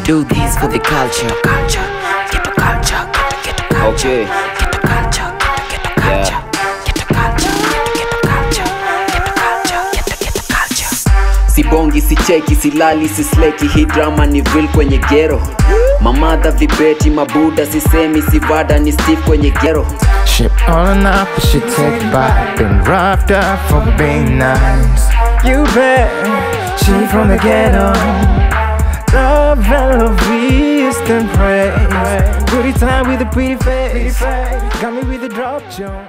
do this for the culture, culture, get a culture, get a, get a culture, Okay. get a culture, get a, get a culture, get a culture, get a culture, get a culture, get a, get a culture. sibongi sicheki silali sisleki hii drama ni real kwenye gero mamadha vibeti mabuda sisemi sivada ni steve kwenye gero Ship on up, she take back Been roughed up for being nice You bet She from the ghetto Love and love and praise Pretty time with a pretty face Got me with the drop joint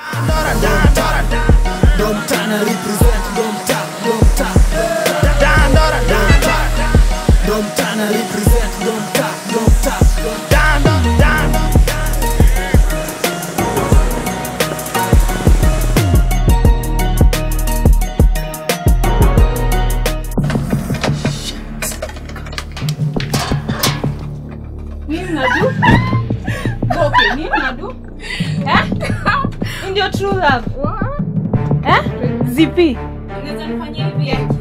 Domtana represent Domta, Domta Dan Dora Dan Domtana represent Domta, Domta Dan Dan Nini nadu? Okay, nini nadu? Eh? Hii Ndio true love. Eh? Zipi? Unaweza nifanyia hivi eh?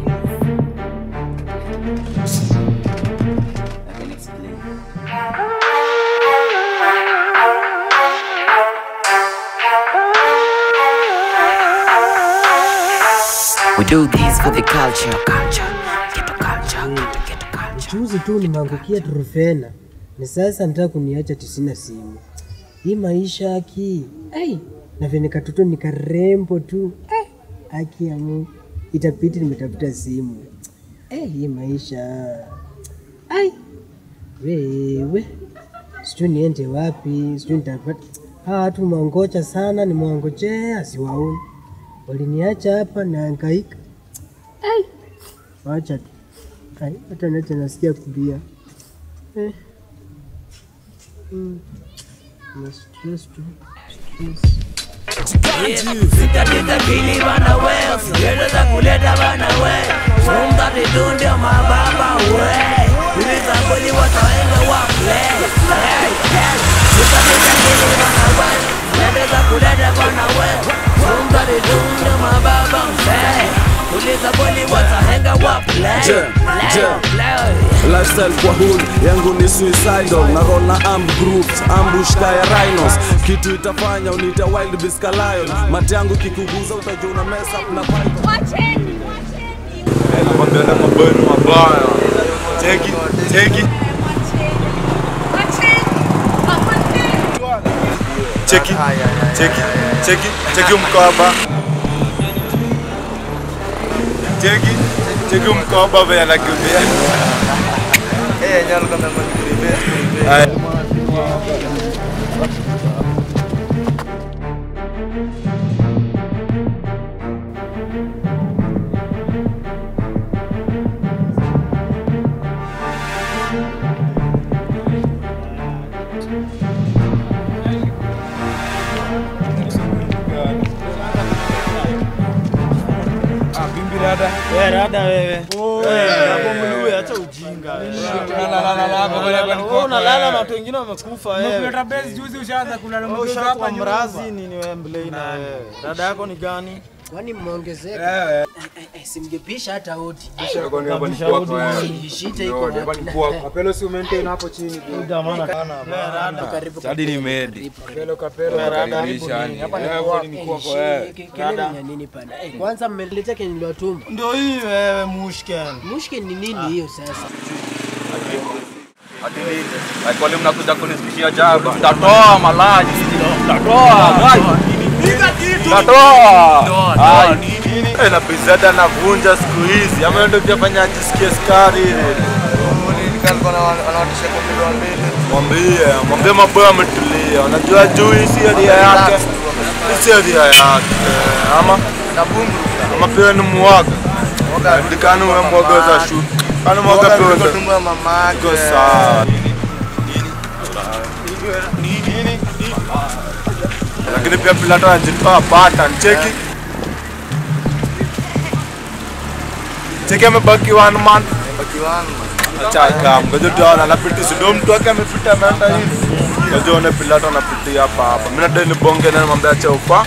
We do this for the culture, culture, get a culture, get a, get a culture. Juzi tu nimeangukia Trufena na sasa nataka kuniacha tisina simu. Hii maisha aki ai na vile katoto ni karembo tu eh, aki ya Mungu itapiti nimetafuta simu eh, hii maisha ai wewe sijui niende wapi, sijui nitapata hawa watu mwangocha sana, nimwangojea siwaoni, waliniacha hapa naangaika. Ai, wacha tu Ai, hata nacha nasikia kulia eh. mm. Na stress tu stress. Sitatita kili bana we Usigereza kuleta bana we Sumta titundio mababa we Ibiza kweli wataenga wa play Hey, hey Sitatita kili bana we Usigereza kuleta bana we Sumta titundio mababa we Uliza kweli wataenga wa play Je, je. Play lifestyle kwa hood yangu ni suicidal na roll na armed groups ambush kaya rhinos kitu itafanya unita wild beast ka lion mate yangu kikuguza utajua una mess up na python nakwambia na mabwenu mabaya cheki cheki cheki cheki cheki cheki mkoba cheki cheki mkoba vya anakimbia Aya. unalala na watu wengine wamekufa wewe. Ushakuwa mrazi nini wewe mblei na wewe. Dada yako ni gani? Kwani mmeongezeka? Eh, eh, eh, Simgepisha hata hodi. Ishite iko wapi? Kapelo si umaintain hapo chini. Jamani kana dada. Karibu Hadi ni medi. Kapelo Karibisha yani. Hapa ni Eh, kwa kwani ni kwa kwa wewe. kelele ni ya nini pana? Eh, Kwanza mmeleta kenye niliwatuma. Ndio hii wewe mushken. Mushke ni nini hiyo sasa? Hadi nini? Like wale mnakuja kunisikishia jaba. Tatoa malaji. Tatoa. Tatoa. Ai. Eh, na pizza navunja siku hizi. Ama ndio kufanya ajisikie skari ile. Mwambie, mwambie maboya ametulia. Unajua juu hii si hadia yake. Hii si hadia yake. Ama ama pia ni mwaga. Ndikani wewe mwaga za shu. Kana mwaga pia Iko sawa. Lakini pia Pilato anajitoa pattern. Cheki. Cheki amebaki one month. Acha ikam. Ngoja tuone anapita ndio mtu wake amepita ameenda hivi. Ngoja one Pilato anapitia hapa hapa. Mimi nadai nibonge na nimwambia acha ufa.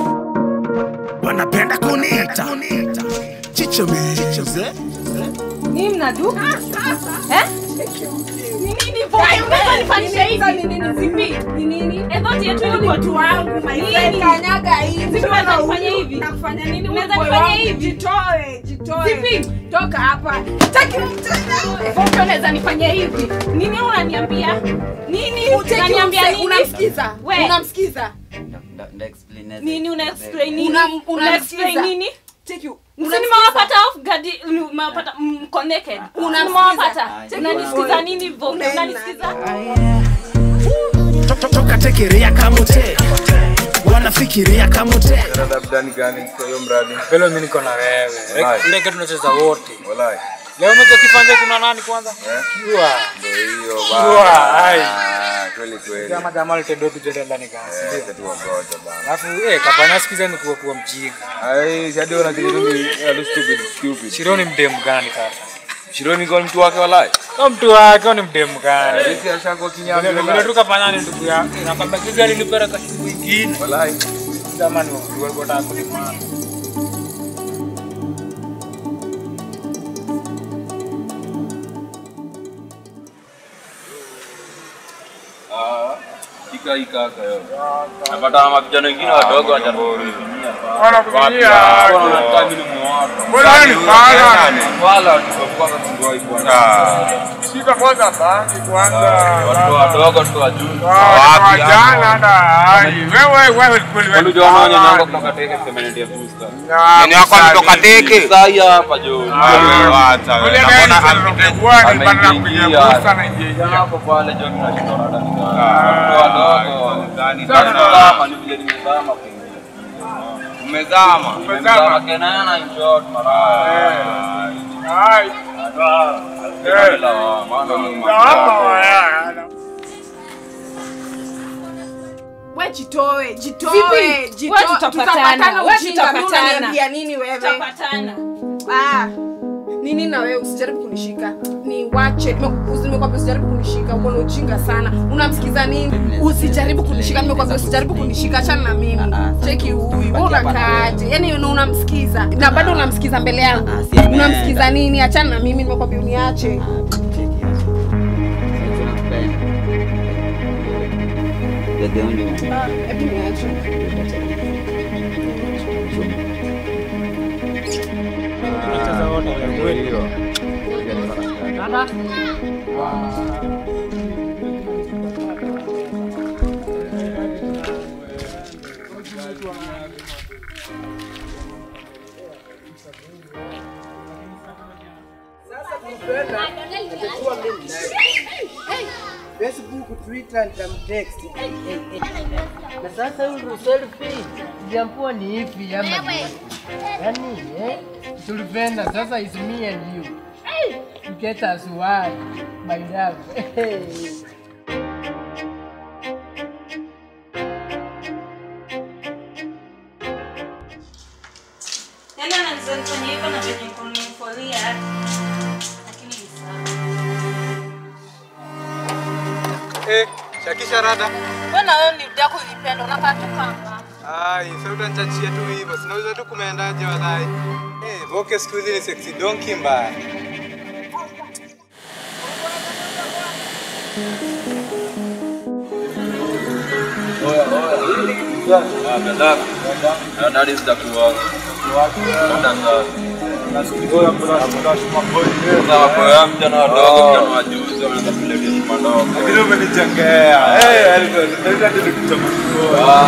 Wanapenda kuniita Chicho Mize Nini mnadu? Eh? Ni nini Voke? Unaweza nifanyisha hivi? Ni nini zipi? Ni nini? Eh, dhoti yetu ilikuwa tu wangu. Nini? Kanyaga hivi. Zipi unaweza nifanyia hivi? Nakufanya nini? Unaweza Boy nifanyia wangu, hivi? Jitoe, jitoe. Zipi? Toka hapa. Taki mtenda. Voke unaweza nifanyia hivi? Nini unaniambia? Nini? Utaki Unaniambia umse- nini? Unamsikiza? We. Unamsikiza? Nini una explain nini? Unam- Una explain unamsikiza? nini? Take you. Si nimewapata off guard, nimewapata mko naked. Unamsikiza? Nimewapata. Take Unanisikiza it. nini Voke? Unaenda. Unanisikiza? toka tekerea kamote wanafikiria kamote Labdani gani kwa hiyo mradi? Pelo mimi niko na wewe. Wallahi. Ile kitu tunacheza wote. Wallahi. Leo umekuwa kifanja kuna nani kwanza? Kiwa. Ndio hiyo Kiwa. Ai. Ah, kweli kweli. Kama jamaa litendo tu jenda ndani kasi. Eh, tatu wagoja bana. Alafu eh kapanya sikiza ni kuwa kuwa mjinga. Ai, hadi wana kitu ni a stupid stupid. Shironi mdemu gani sasa? Shironi kwa mtu wake walai. Kama mtu wake ni mdemu gani? Sisi ashako kinyama. Vile vile tu kapanya ni ndugu yake. Na kwamba kizi alinipera kwa siku nyingine. Walai. Jamani watu walikuwa wanataka kunimana. Ah, ika ika kayo. Napata na vijana wengine wadogo wanakuvinyia. Wanakuvinyia. Wanataka mimi muwapo. Mbona ni fala? Wala tukakuwa kungoi bwana. Shika kwanza bangi kwanza. Watu wadogo tu wajuu. Wapi jana hata ai. Wewe wewe kweli wewe. Ndio wanaona nyanga kutoka teke permanent ya booster. Nini wako kutoka teke? Sasa hapa jo. Wacha wewe. Mbona amekuwa ni bana na kuja busta na ingia. Hapo pale jo tunashindana ndani. Watu wadogo ndani sana ni vile nimezama kuingia. Umezama. Umezama kenana in short mara. Ai. Eh. Maana We jitoe, jitoe, Vipi? jitoe. Wewe tutapatana, wewe ujinga. Mimi tutapatana. unaniambia nini wewe? Tutapatana. Ah. Nini na wewe usijaribu kunishika. Ni wache. Nimekwambia usijaribu kunishika. Uko na ujinga sana. Unamsikiza nini? Usijaribu kunishika. Nimekwambia usijaribu kunishika. Achana na mimi. Cheki huyu. Wewe unakaaje? Yaani unamsikiza. Na bado unamsikiza mbele yangu. Unamsikiza nini? Achana na mimi. Nimekwambia uniache. Ah, Hebu niache. Tunacheza wote kweli. Facebook, Twitter nitamtext. Na sasa huyu selfie jampua ni ipi ama ni- yani eh tulipenda sasa is me and you. To get us one my love. Yaani ananifanyia hivyo na venye kunifolia. Lakini ni sawa. Eh, shakisha rada. Mbona wewe ni mdako unipenda unakaa tu kama. Ai, sasa utanichachia tu hivyo. Sinauliza tu kumeendaje walai. Eh, Voke siku hizi ni sexy donkey mbaya. Dadi zitakuwa. Sasa wapoa vijana wadogo, vijana wajuzi wanaanza kuletea shima ndogo. Lakini umenijengea. Eh, alikuwa ndio nikuchambua.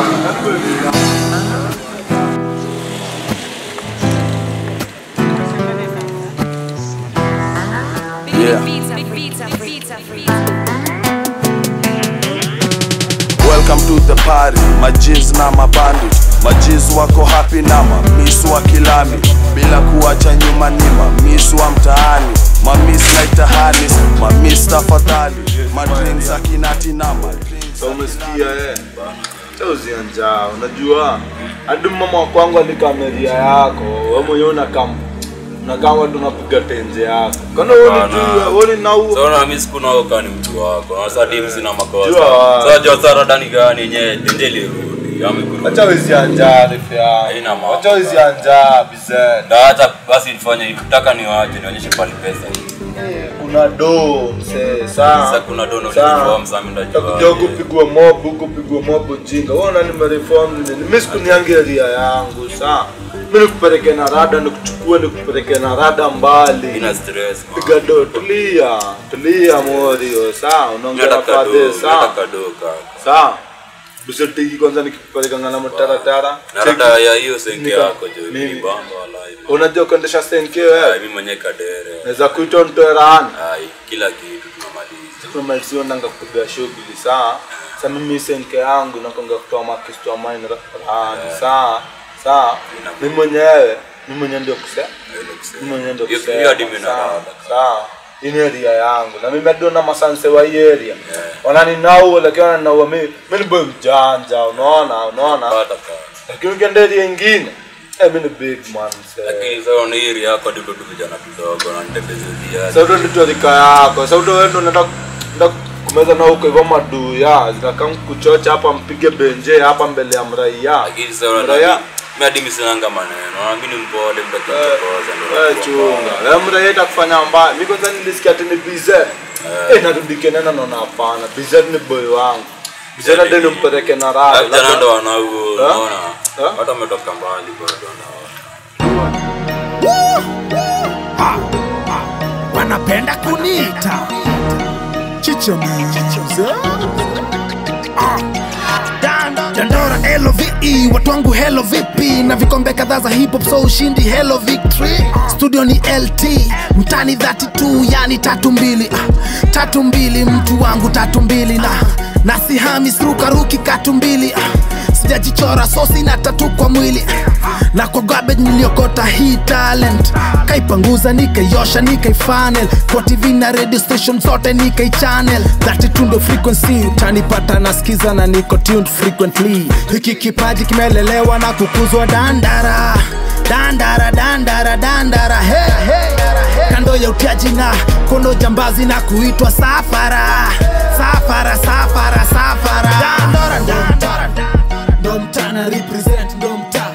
Welcome to the party, majiz na mabandi majiz wako happy na mamis wa kilami bila kuacha nyuma ni mamis wa mtaani mamis naitahanis mamis tafadhali madrink za kinati na madrink Sasa umesikia eh? Sasa usianjaa, unajua hadi mama wa kwangu alikameria yako, wewe mwenyewe unakam unakama tunapiga tenje yako. Kana wewe unajua, wewe ni nau Sasa na mimi siku nao kani mtu wako. Na sasa timu sina makosa. Jua. Sasa jua sasa rada ni gani yenyewe tenje lirudi. Acha wezi anja refu yangu. Acha wezi anja bizet. Ndio hata basi nifanye hivi. Nataka niwache nionyeshe pale pesa. Kuna do msee saa. Sasa kuna do na Saa. uniform sasa mimi Takuja ndajua. huku pigwa mob, huku pigwa mob ujinga. Wewe unani nimereform nini? Mimi sikuniangia ria yangu saa. Mimi nikupeleke na rada nikuchukue nikupeleke na rada mbali. Ina stress. Piga do tulia. Tulia morio saa. Unaongea na Nataka do, fadhe saa. nataka do kaka. Saa. Bisotiki kwanza nikipeleka ngana mtaratara. Na rada ya hiyo senke Nika- yako jo. Mimi. Ni bamba wala hivi. Unajua kuendesha senke Ah, wewe? Mimi mwenyewe kadere. Naweza kuitwa mtoerana. Ai, kila kitu tunamaliza. tumalizio nanga kupiga shughuli saa sa mimi senke yangu nakonga kutoa makistoa mine rani saa saa mi mwenyewe mi mwenyewe ndio kuse mi mwenyewe ndio Hiyo- kusema, hiyo hadi mimi saa, naona. saa hii ni area yangu na mimi hadi na masanse wa hii area wananinau lakini wananaua mimi mimi ni boy mjanja unaona unaona lakini ukienda area ingine eh mimi ni big man msee Lakini sasa una hii yako ndio tu vijana kidogo na nitembezea. Sasa ndo ndio rika yako. Sasa ndo wewe ndo unaenda unaenda kumeza na huko hivyo maduya zinakaa kuchocha hapa mpige benje hapa mbele ya mraia. Lakini sasa una Mraia mimi hadi mimi sinanga maneno. Na mimi ni mpole mtakichokoza ndio. wewe chunga. Wewe mraia itakufanya mbaya. Mimi kwanza nilisikia ati ni bize. Eh narudi Kenya naona hapana. Bize ni boy wangu. Bize ndio nimpeleke na raha. Vijana ndo wanao Eh? unaona. Watu wametoka mbali bado na wanapenda kuniita chichamiza dandora love watu wangu hello vipi na vikombe kadhaa za hip hop so ushindi hello victory studio ni lt mtani 32 yani tatu mbili ah, tatu mbili mtu wangu tatu mbili na nasihami srukaruki katu mbili ah, sijajichora so sina tatu kwa mwili na kwa garbage niliokota hii talent kaipanguza nikaiosha nikaifanel kwa tv na radio station zote nikaichannel 32 ndo frequency utanipata nasikiza na niko tuned frequently hiki kipaji kimelelewa na kukuzwa dandara dandara dandara dandara hey, hey. kando ya utiaji na kono jambazi na kuitwa safara safara safara safara dandora dandora ndo mtana represent ndo mtana